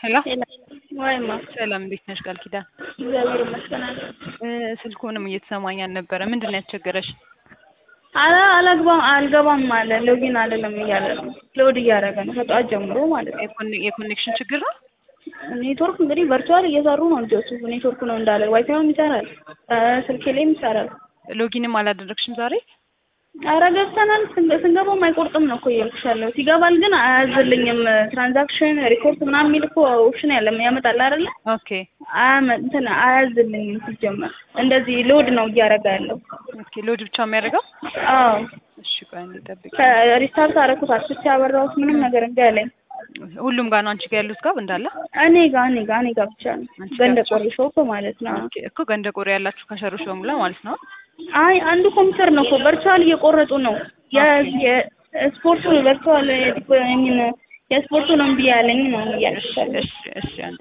ሄሎ ወይማ ሰላም፣ እንዴት ነሽ ቃል ኪዳን? እግዚአብሔር ይመስገን። እ ስልኩንም እየተሰማኝ አልነበረ። ምንድን ነው ያስቸገረሽ? አላ አላግባም አልገባም አለ ሎጊን አይደለም እያለ ነው። ሎድ እያደረገ ነው ከጠዋት ጀምሮ ማለት ነው። የኮኔ- የኮኔክሽን ችግር ነው። ኔትወርክ እንግዲህ ቨርቹዋል እየሰሩ ነው ልጆቹ። ኔትወርክ ነው እንዳለ ዋይፋይም ይሰራል፣ እ ስልኬ ላይም ይሰራል። ሎጊንም አላደረግሽም ዛሬ? አረ ገብተናል። ስንገ- ስንገባም አይቆርጥም ነው እኮ እያልኩሽ ያለሁት። ይገባል ግን አያዝልኝም። ትራንዛክሽን ሪፖርት ምናምን የሚል እኮ ኦፕሽን ያለ ያመጣል አይደለ? ኦኬ አያመ- እንትን አያዝልኝም ሲጀመር። እንደዚህ ሎድ ነው እያደረገ ያለው። ኦኬ። ሎድ ብቻ የሚያደርገው? አዎ እሺ ቆይ አንዴ ጠብቂ። ከሪስታርት አደረኩት አጥፍቼ ያበራሁት ምንም ነገር እምቢ አለኝ። ሁሉም ጋር ነው አንቺ ጋር ያሉት ጋር እንዳለ? እኔ ጋ እኔ ጋ እኔ ጋ ብቻ ነው አንቺ ጋር ገንደ ብቻ? ቆሪ ሾፕ ማለት ነው። ኦኬ እኮ ገንደ ቆሬ ያላችሁ ከሸሮች በሙላ ማለት ነው። አይ አንዱ ኮምፒውተር ነው እኮ ቨርቹዋል እየቆረጡ ነው። የስፖርቱ ቨርቹዋል ሚን የስፖርቱ ነው እምቢ ያለኝ ነው እያልኩሽ ያለሁት። እሺ እሺ አንዴ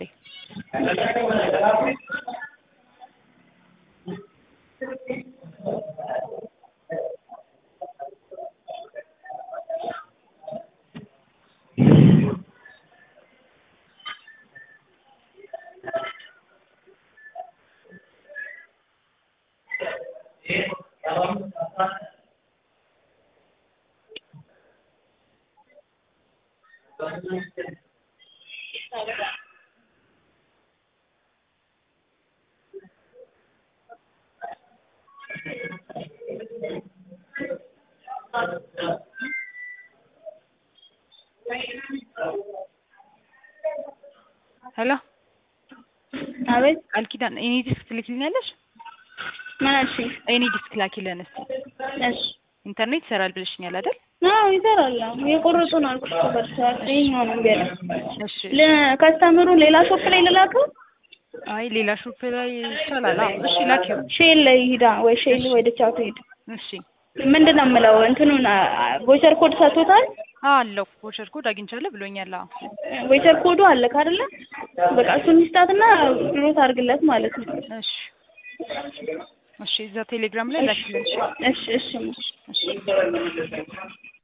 ሄሎ አቤት ቃል ኪዳን ኤኒ ዲስክ ትልኪልኛለሽ? ምን አልሽኝ? ኤኒ ዲስክ ላኪልን እስኪ። እሺ ኢንተርኔት ይሰራል ብለሽኛል አይደል? አዎ ይሰራል። አዎ እየቆረጡ ነው አልኩሽ እኮ ቨርቹዋል ይኸኛው ነው እምቢ ያለኝ። እሺ ከስተምሩ ሌላ ሾፕ ላይ ልላከው? አይ ሌላ ሾፕ ላይ ይቻላል። አዎ እሺ ላኪው። ሼል ላይ ሂዳ ወይ ሼል ወይ ደቻቱ ሂድ። እሺ ምንድን ነው የምለው እንትኑን ቮይቸር ኮድ ሰጥቶታል። አለው ቮቸር ኮድ አግኝቻለሁ ብሎኛል። አዎ ቮይቸር ኮዱ አለ አይደለ? በቃ እሱን ይስጣትና ሮት አድርግለት ማለት ነው። እሺ እሺ እዛ ቴሌግራም ላይ ላኪልን። እሺ እሺ እሺ